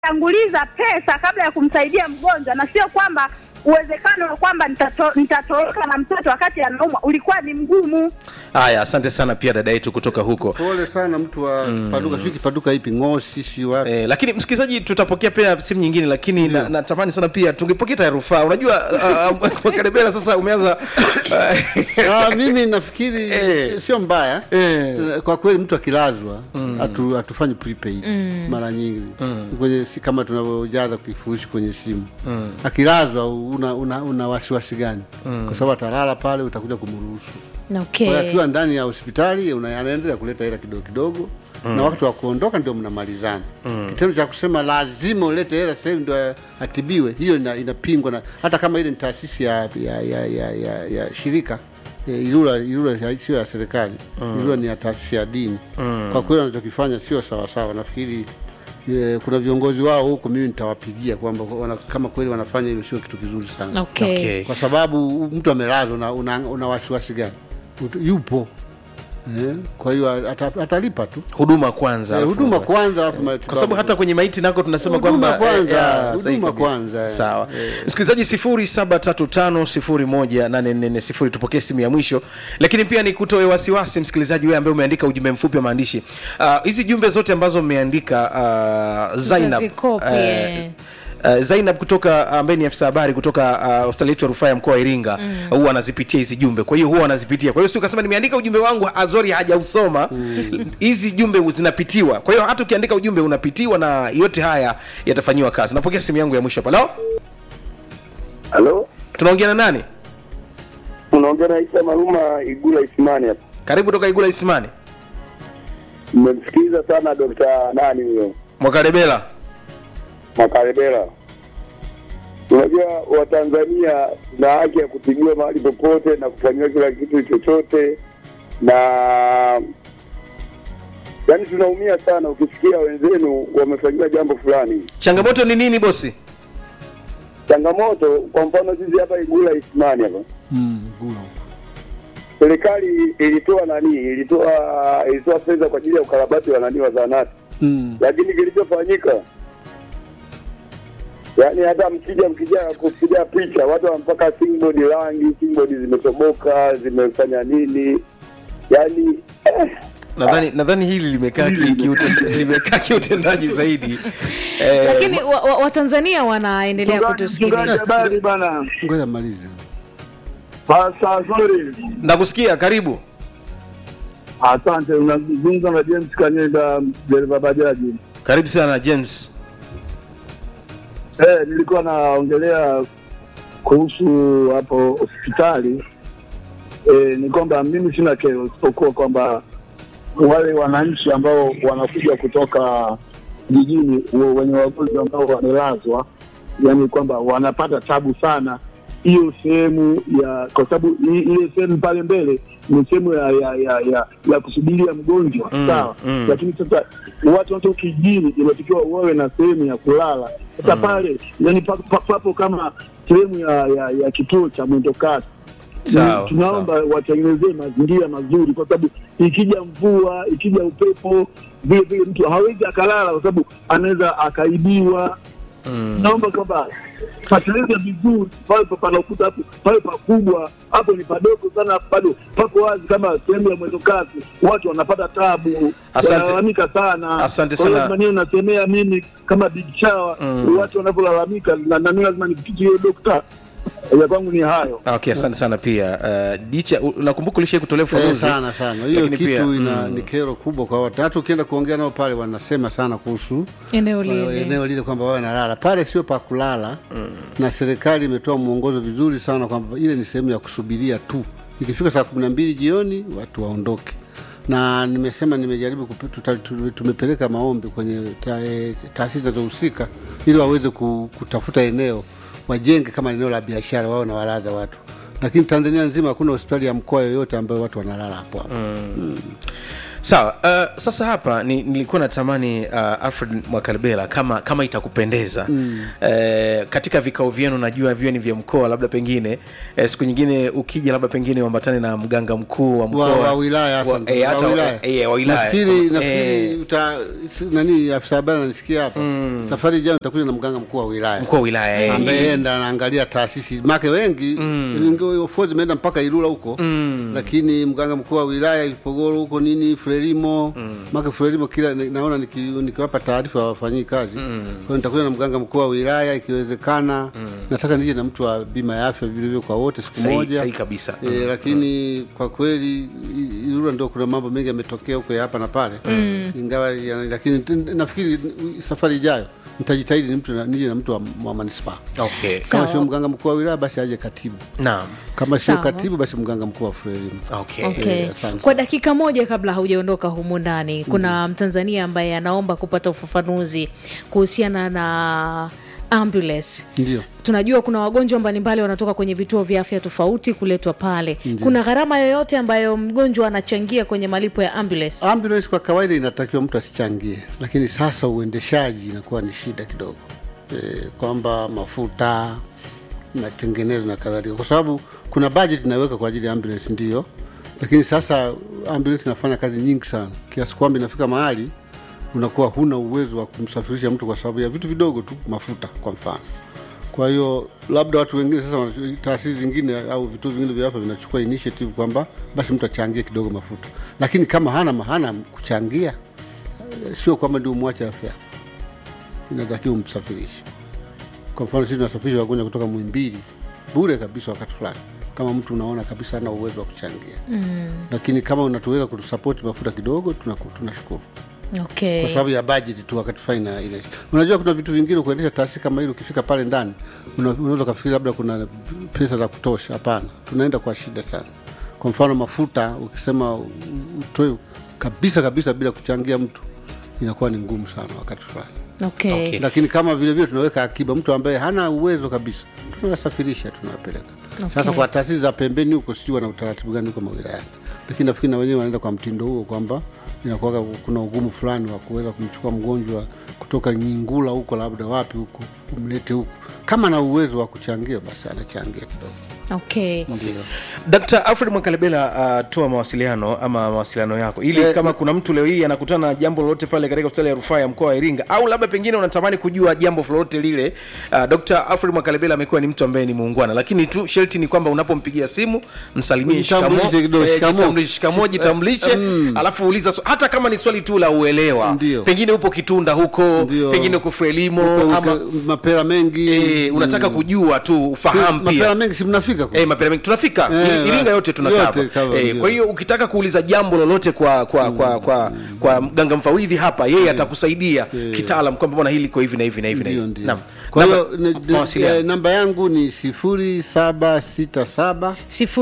tanguliza pesa kabla ya kumsaidia mgonjwa, na sio kwamba uwezekano wa kwamba nitato, nitatoroka na mtoto wakati anaumwa ulikuwa ni mgumu. haya asante sana pia dada yetu kutoka huko pole sana mtu wa kipaduka sijui kipaduka ipi ngosi si wapi Eh, lakini msikilizaji tutapokea pia simu nyingine lakini na- natamani sana pia tungepokea ta rufaa unajua uh, uh, karibela sasa umeanza Ah, mimi nafikiri Eh. sio mbaya Eh. kwa kweli mtu akilazwa hatu- hatufanyi prepaid mara nyingi kwenye si kama tunavyojaza kifurushi kwenye simu akilazwa una, una, una wasiwasi gani kwa sababu atalala pale utakuja kumruhusu Kwa hiyo okay. akiwa ndani ya hospitali una- anaendelea kuleta hela kidogo kidogo na wakati wa kuondoka ndio mnamalizana kitendo cha kusema lazima ulete hela sasa hivi ndio atibiwe hiyo ina, inapingwa na hata kama ile ni taasisi ya, ya, ya, ya, ya, ya shirika eh, Ilula, Ilula ya- sio ya serikali Ilula ni ya taasisi ya dini kwa kweli wanachokifanya sio sawasawa nafikiri eh, kuna viongozi wao huko mimi nitawapigia kwamba wana, kama kweli wanafanya hilo sio kitu kizuri sana Okay. Okay. kwa sababu mtu amelazwa una, una, una wasiwasi gani Ut- yupo eh, kwa hiyo ata- atalipa tu huduma kwanza Eh, alafu- huduma kwanza alafu matibabu. kwa sababu hata kwenye maiti nako tunasema Huduma kwamba kwanza, eh, ya, sahihi huduma kabisa. kwanza, eh. sawa msikilizaji sifuri saba tatu tano sifuri moja nane nne sifuri tupokee simu ya mwisho lakini pia ni kutoe wasiwasi msikilizaji wewe ambaye umeandika ujumbe mfupi wa maandishi Ah, hizi jumbe zote ambazo mmeandika uh, Zainab Tutazikopi, eh, eh. Uh, Zainab kutoka ambaye ni afisa habari kutoka uh, hospitali yetu ya rufaa ya mkoa wa Iringa huwa anazipitia hizi jumbe, kwa hiyo huwa anazipitia. Kwa hiyo si ukasema nimeandika ujumbe wangu Azori hajausoma, hizi jumbe zinapitiwa. Kwa hiyo hata ukiandika ujumbe unapitiwa, na yote haya yatafanyiwa kazi. Napokea simu yangu ya mwisho hapa. Leo Halo, tunaongea na nani? unaongea na Isa Maruma Igula Isimani hapa. Karibu toka Igula Isimani, Mmemsikiliza sana Dr. nani huyo Mwakarebela. Makarebela. Unajua Watanzania na haki ya kutibiwa mahali popote na kufanyiwa kila kitu chochote, na yaani tunaumia sana ukisikia wenzenu wamefanyiwa jambo fulani. Changamoto ni nini bosi? Changamoto kwa mfano sisi hapa Igula Isimani hapa Mm, gula. serikali ilitoa nani, ilitoa ilitoa fedha kwa ajili ya ukarabati wa nani wa zahanati Mm. lakini kilichofanyika yaani hata mkija mkija kupiga picha watu mpaka singboard rangi singboard zimetoboka zimefanya nini yaani eh, Nadhani nadhani hili limekaa ki- kiuten- limekaa kiutendaji zaidi eh, lakini watanzania wa, Watanzania wanaendelea mchungaji kutusikiliza habari bana ngoja malize sasa sorry nakusikia. Karibu. asante unazungumza na James Kanyenda dereva bajaji Karibu sana James. eh nilikuwa naongelea kuhusu hapo hospitali eh, ni kwamba mimi sina kero isipokuwa kwamba wale wananchi ambao wanakuja kutoka jijini wa- wenye wagonjwa ambao wamelazwa, yani kwamba wanapata tabu sana hiyo sehemu ya, kwa sababu i- ile sehemu pale mbele ni sehemu ya ya, ya, ya, ya kusubiria mgonjwa Mm, sawa, mm. lakini sasa watu watu kijijini inatakiwa wawe na sehemu ya kulala. Sasa pale yani pa- pa- papo kama sehemu ya, ya, ya kituo cha mwendokasi Sawa, tunaomba watengenezee mazingira mazuri, kwa sababu ikija mvua, ikija upepo, vile vile mtu hawezi akalala, kwa sababu anaweza akaibiwa. Naomba kwamba patengeneze vizuri pale pa- panakuta hapo pale pakubwa, hapo ni padogo sana, bado pako wazi kama sehemu ya mwendokasi, watu wanapata tabu, Asante. wanalalamika sana. Asante Kwa hiyo sana. lazima niwe nasemea mimi kama big chawa watu wanavyolalamika, na na mimi lazima nipitie hiyo dokta. Ya kwangu ni hayo. Okay, asante sana pia uh, Dicha, u- nakumbuka ulishai kutolea Eh, ufafanuzi sana sana hiyo Lakini kitu pia, ina mm. ni kero kubwa kwa watu hata ukienda kuongea nao pale wanasema sana kuhusu eneo uh, lile eneo lile kwamba wawe nalala pale sio pa kulala na serikali imetoa mwongozo vizuri sana kwamba ile ni sehemu ya kusubiria tu ikifika saa kumi na mbili jioni watu waondoke na nimesema nimejaribu kupe- tuta- tu- tumepeleka maombi kwenye ta- eh, taasisi zinazohusika ili waweze ku- kutafuta eneo wajenge kama eneo la biashara wao na walaza watu lakini tanzania nzima hakuna hospitali ya mkoa yoyote ambayo watu wanalala hapo hapo sawa uh, sasa hapa ni, nilikuwa natamani uh, alfred mwakalbela kama kama itakupendeza mm. uh, katika vikao vyenu najua viwe ni vya mkoa labda pengine uh, siku nyingine ukija labda pengine uambatane na mganga mkuu wa mkoa wa, wa wilaya wa, hasa eh, hata wa wilaya. eh, wa wilaya nafikiri Eh, nafikiri uta si- nani afisa habari ananisikia hapa safari ijayo nitakuja na mganga mkuu wa wilaya mkuu wa wilaya eh, ambaye yeye ndo anaangalia taasisi make wengi mm. imeenda mpaka Ilula huko mm. lakini mganga mkuu wa wilaya Ipogoro huko nini Frelimo mm. make Frelimo kila naona niki, nikiwapa taarifa wafanyii kazi mm. kwa hiyo nitakuja na mganga mkuu wa wilaya ikiwezekana mm. nataka nije na mtu wa bima ya afya vile vile kwa wote siku Sahi- moja sahi kabisa. e, lakini kwa kweli I- Ilula ndio kuna mambo mengi yametokea huko ya hapa na pale mm. ingawa ya, lakini t- nafikiri safari ijayo nitajitahidi ni mtu na- nije na mtu wa, wa manispaa okay. kama Sawa. sio mganga mkuu wa wilaya basi aje katibu naam kama sio Sawa. katibu basi mganga mkuu wa frelimu okay. Okay. Eh, asante Kwa sana. dakika moja kabla haujaondoka humu ndani, kuna Mtanzania ambaye anaomba kupata ufafanuzi kuhusiana na ambulance. ndio Tunajua kuna wagonjwa mbalimbali wanatoka kwenye vituo vya afya tofauti kuletwa pale. Kuna gharama yoyote ambayo mgonjwa anachangia kwenye malipo ya ambulance? ambulance kwa kawaida inatakiwa mtu asichangie lakini sasa uendeshaji inakuwa ni shida kidogo e, kwamba mafuta matengenezo na kadhalika kwa sababu kuna budget inaweka kwa ajili ya ambulance ndio lakini sasa ambulance inafanya kazi nyingi sana kiasi kwamba inafika mahali unakuwa huna uwezo wa kumsafirisha mtu kwa sababu ya vitu vidogo tu mafuta kwa mfano kwa hiyo labda watu wengine sasa wana- taasisi zingine au vituo vingine vya afya vinachukua initiative kwamba basi mtu achangie kidogo mafuta lakini kama hana hana kuchangia eh, sio kwamba ndio umwache afya inatakiwa umsafirishe kwa mfano sisi tunasafirisha wagonjwa kutoka mwimbili bure kabisa wakati fulani kama mtu unaona kabisa hana uwezo wa kuchangia mm. lakini kama unatuweza kutusapoti mafuta kidogo tunaku- tunashukuru Okay. kwa sababu ya budget tu wakati fulani ina, ina unajua kuna vitu vingine kuendesha taasisi kama hili ukifika pale ndani una- unaweza ukafikiri labda kuna pesa za kutosha hapana tunaenda kwa shida sana kwa mfano mafuta ukisema u- utoe kabisa kabisa bila kuchangia mtu inakuwa ni ngumu sana wakati fulani Okay. Okay. lakini kama vile vile tunaweka akiba mtu ambaye hana uwezo kabisa tunawasafirisha tunawapeleka sasa kwa taasisi za pembeni huko sijui wana utaratibu gani huko mawilayani lakini nafikiri na wenyewe wanaenda kwa mtindo huo kwamba inakuwa kuna ugumu fulani wa kuweza kumchukua mgonjwa kutoka nyingula huko labda wapi huko umlete huku kama ana uwezo wa kuchangia basi anachangia kidogo Okay. ndio Dkt. Alfred Mwakalebela, uh, toa mawasiliano ama mawasiliano yako ili Eh, kama kuna mtu leo hii anakutana na jambo lolote pale katika hospitali ya rufaa ya mkoa wa Iringa au labda pengine unatamani kujua jambo lolote lile. Uh, Dr. Alfred Mwakalebela amekuwa ni mtu ambaye ni muungwana, lakini tu sharti ni kwamba unapompigia simu msalimie shikamo, Jitambulishe kidogo, eh, shikamo. jitambulishe, shikamo, jitambulishe, alafu uliza swa- hata kama ni swali tu la uelewa, Ndio. pengine upo Kitunda huko, Ndio. pengine uko Frelimo Huko ama uke- mapera mengi eh, unataka kujua tu ufahamu mapera pia mengi si mnafika kule? Eh, mapera mengi tunafika Eh, I- Iringa yote tunakava yote cover, eh, ndio. kwa hiyo ukitaka kuuliza jambo lolote kwa kwa kwa kwa, kwa mganga mfawidhi hapa yeye atakusaidia kitaalam kwamba bwana hili liko hivi na hivi na hivi na Ndio, hivi. ndio. Naam. Kwa Namba- hiyo ni- ni- mawasiliano. eh, namba yangu ni sifuri saba sita saba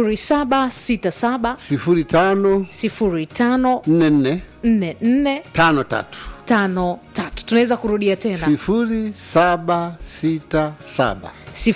0767 sifuri tano 05 nne nne 44 tano tatu tano tatu tunaweza kurudia tena sifuri saba sita saba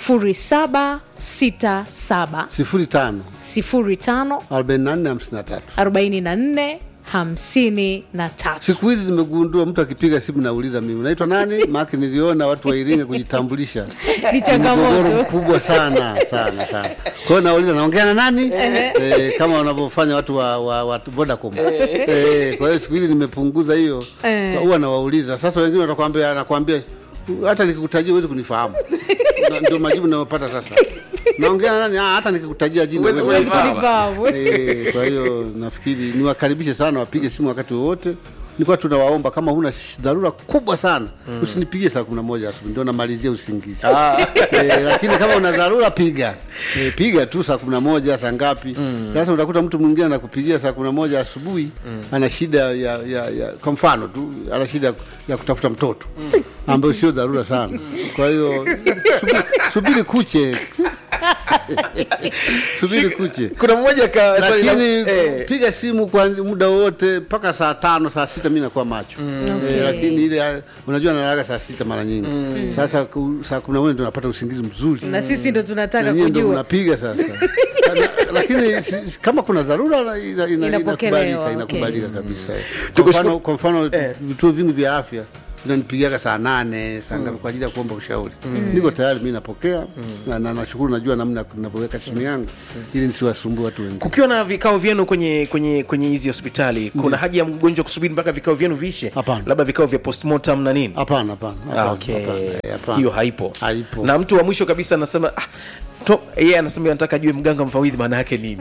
0767 sifuri tano 05 arobaini na nne hamsini na tatu 44 hamsini na tatu siku hizi nimegundua mtu akipiga simu nauliza mimi unaitwa nani maake niliona watu wa iringa kujitambulisha ni mgogoro changamoto mkubwa sana sana sana kwa hiyo nauliza naongea na nani eh, kama wanavyofanya watu wa, wa, wa vodacom eh, kwa hiyo siku hizi nimepunguza hiyo Eh. huwa nawauliza sasa wengine watakwambia anakwambia hata nikikutajia huwezi kunifahamu Na- ndio majibu nayopata sasa naongea na nani ah, hata nikikutajia jina Huwezi huwezi kunifahamu. kunifahamu. Kunifahamu. Eh, kwa hiyo nafikiri niwakaribishe sana wapige simu wakati wowote nilikuwa tunawaomba kama huna sh- dharura kubwa sana usinipigie saa kumi na moja asubuhi ndio namalizia usingizi eh, lakini kama una dharura piga eh, piga tu saa kumi na moja saa ngapi sasa utakuta mtu mwingine anakupigia saa kumi na moja asubuhi ana shida ya, ya, ya kwa mfano tu ana shida ya- ya kutafuta mtoto ambayo sio dharura sana kwa hiyo subiri, subiri kuche subiri kuche kuna mmoja ka swali la- lakini eh, piga simu kwa muda wote mpaka saa tano saa sita mi nakuwa macho Okay. eh, lakini ile ah, unajua nalalaga saa sita mara nyingi sasa ku, saa kumi na moja ndo napata usingizi mzuri na sisi ndo tunataka Na nyie ndo kujua mnapiga sasa Na- lakini si- si- kama kuna dharura ina- ina- ina- Inapokelewa, inakubalika okay. inakubalika kabisa kwa Tukushukuru- mfano, kwa mfano Eh. vituo vingi vya afya vinanipigaga saa nane saa ngapi kwa ajili ya kuomba ushauri niko tayari mi napokea na na- nashukuru najua namna navyoweka simu yangu ili nisiwasumbue watu wengine kukiwa na vikao vyenu kwenye kwenye kwenye hizi hospitali kuna haja ya mgonjwa kusubiri mpaka vikao vyenu vishe Hapana. labda vikao vya postmortem na nini hapana hapana Ah, hapana, okay. hapana, eh, hapana. hiyo haipo Haipo. na mtu wa mwisho kabisa anasema ah, to- yeye anasema anataka ajue mganga mfawidhi maana yake nini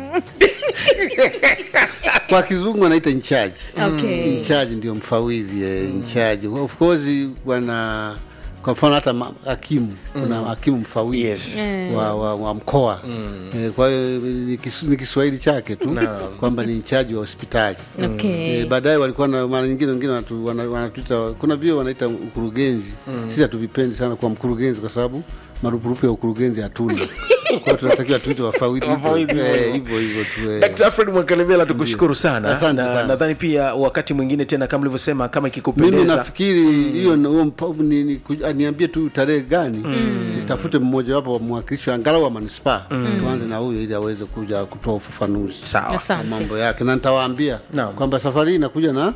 kwa kizungu anaita incharge Okay. incharge ndio mfawidhi eh, incharge of course wana kwa mfano hata ma- hakimu kuna hakimu mfawidhi Yes. wa, wa, wa mkoa eh, kwa hiyo ni kisu- ni Kiswahili chake tu kwamba ni incharge wa hospitali Okay. Eh, baadaye walikuwa na mara nyingine wengine wanatu- wana- wanatuita kuna vio wanaita ukurugenzi sisi hatuvipendi sana kwa mkurugenzi kwa sababu marupurupu ya ukurugenzi hatuna kwa hiyo tunatakiwa tuite wafawidhi hivyo. Wafawidhi hivyo. Eh, hivyo hivyo tu eh. Dkt. Alfred Mwakalemela tukushukuru sana Asante na sana. nadhani pia wakati mwingine tena kama ulivyosema kama mimi ikikupendeza nafikiri hiyo na- huo mpa- ni- ni- ku- aniambie tu tarehe gani nitafute mmojawapo wa mwakilishi angalau wa manispaa tuanze na huyo ili aweze kuja kutoa ufafanuzi sawa wa Asante. mambo yake na nitawaambia Naam. kwamba safari hii inakuja na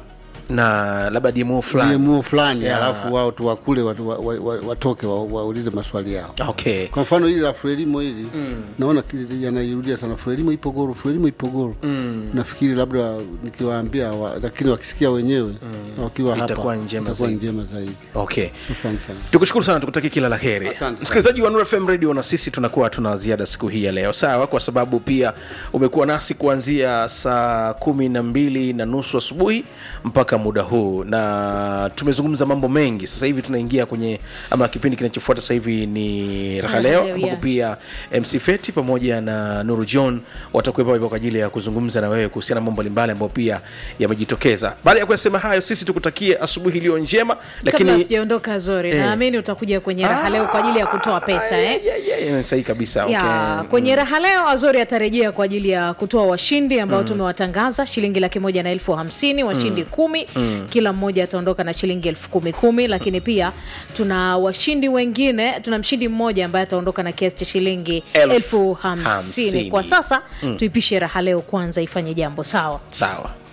na labda DMO fulani DMO fulani Yeah. alafu wao tu wakule watu wa- wa- wa- watoke wa- waulize maswali yao okay kwa mfano hili la Frelimo hili naona ki- yanairudia sana Frelimo ipo Goro, Frelimo ipo Goro. Nafikiri labda nikiwaambia wa, lakini wakisikia wenyewe wakiwa hapa Itakuwa njema itakuwa zaidi. njema zaidi. okay Asante sana. tukushukuru sana tukutakia kila la heri Asante sana. msikilizaji wa Nuru FM radio na sisi tunakuwa tuna ziada siku hii ya leo sawa kwa sababu pia umekuwa nasi kuanzia saa kumi na mbili na nusu asubuhi mpaka muda huu na tumezungumza mambo mengi sasa hivi tunaingia kwenye ama kipindi kinachofuata sasa hivi ni raha Raha leo Leo, ambapo yeah. pia mc feti pamoja na nuru john watakuwepo hapa kwa ajili ya kuzungumza na wewe kuhusiana na mambo mbalimbali ambayo pia yamejitokeza baada ya kuyasema hayo sisi tukutakie asubuhi iliyo njema kabla lakini hatujaondoka zori Eh. naamini utakuja kwenye raha leo kwa ajili ya kutoa pesa eh? Yeah, yeah, yeah, sahihi kabisa ya okay. kwenye raha leo azori atarejea kwa ajili ya kutoa washindi ambao tumewatangaza shilingi laki moja na elfu hamsini washindi kumi kila mmoja ataondoka na shilingi elfu kumi kumi lakini pia tuna washindi wengine tuna mshindi mmoja ambaye ataondoka na kiasi cha shilingi Elfu elfu hamsini hamsini. kwa sasa tuipishe raha leo kwanza ifanye jambo sawa sawa